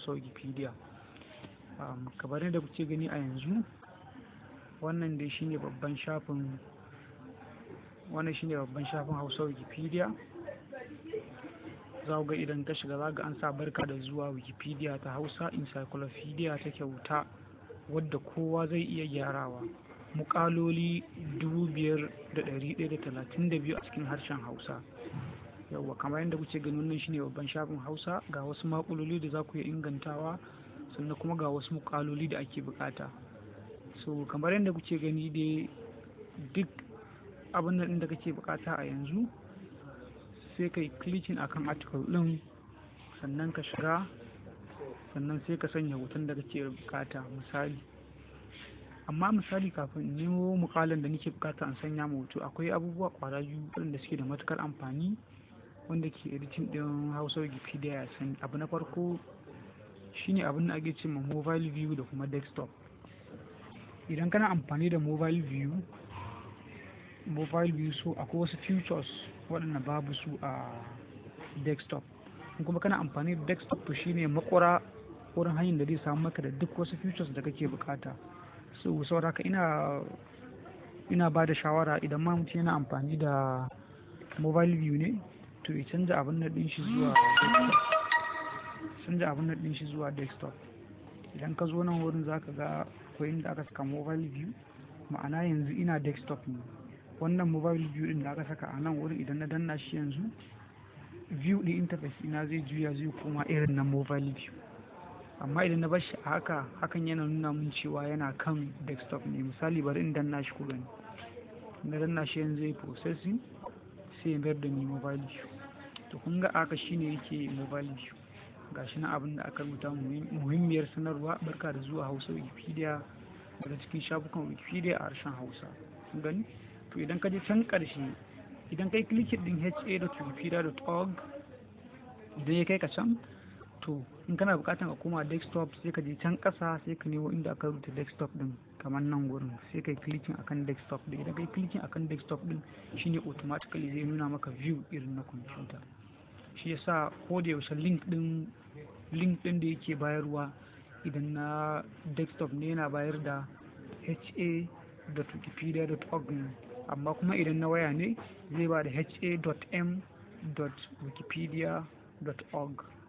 hausa wikipedia um, kamar yadda kuke gani a yanzu wannan dai shine babban shafin wannan shine babban shafin hausa wikipedia za ga idan ka shiga za ga an sa barka da zuwa wikipedia ta hausa encyclopedia ta kyauta wadda kowa zai iya gyarawa mukaloli 5,132 a cikin harshen hausa yauwa kamar yadda kuke gani wannan shine babban shafin hausa ga wasu makuloli da za ku iya ingantawa sannan kuma ga wasu mukaloli da ake bukata so kamar yadda kuke gani dai duk abin nan da kake bukata a yanzu sai ka yi clicking akan article din sannan ka shiga sannan sai ka sanya hoton da kake bukata misali amma misali kafin nemo mukalin da nake bukata in sanya ma hoto akwai abubuwa kwara biyu waɗanda suke da matukar amfani wanda ke editing din hausa wikipedia ya sani abu na farko shine abin da ake ce ma mobile view da kuma desktop idan kana amfani da mobile view mobile view so akwai wasu features waɗanda babu su a desktop kuma kana amfani da desktop to shine makwara wurin hanyar da zai samu maka da duk wasu features da kake bukata so sauraka ina ina ba da shawara idan ma mutum yana amfani da mobile view ne to ya canza abin nan din shi zuwa canza abin nan din shi zuwa desktop idan ka zo nan wurin zaka ga akwai inda aka saka mobile view ma'ana yanzu ina desktop ne wannan mobile view din da aka saka a nan wurin idan na danna shi yanzu view din interface ina zai juya zai koma irin na mobile view amma idan na bar shi a haka hakan yana nuna mun cewa yana kan desktop ne misali bari in danna shi ku gani na danna shi yanzu zai processing sai ya mayar da ni mobile view to kun ga aka shine yake mobile view gashi na abin da aka rubuta muhimmiyar sanarwa barka da zuwa hausa wikipedia daga cikin shafukan wikipedia a harshen hausa kun gani to idan ka je can karshe idan kai klikin din ha.wikipedia.org idan ya kai ka can to in kana bukatan ka koma desktop sai ka je can kasa sai ka nemo inda aka rubuta desktop din kamar nan gurin sai kai clicking akan desktop din idan kai clicking akan desktop din shine automatically zai nuna maka view irin na computer shi yasa ko da yaushe link din link din da yake bayarwa idan na desktop ne yana bayar da ha.wikipedia.org amma kuma idan na waya ne zai ba da ha.m.wikipedia.org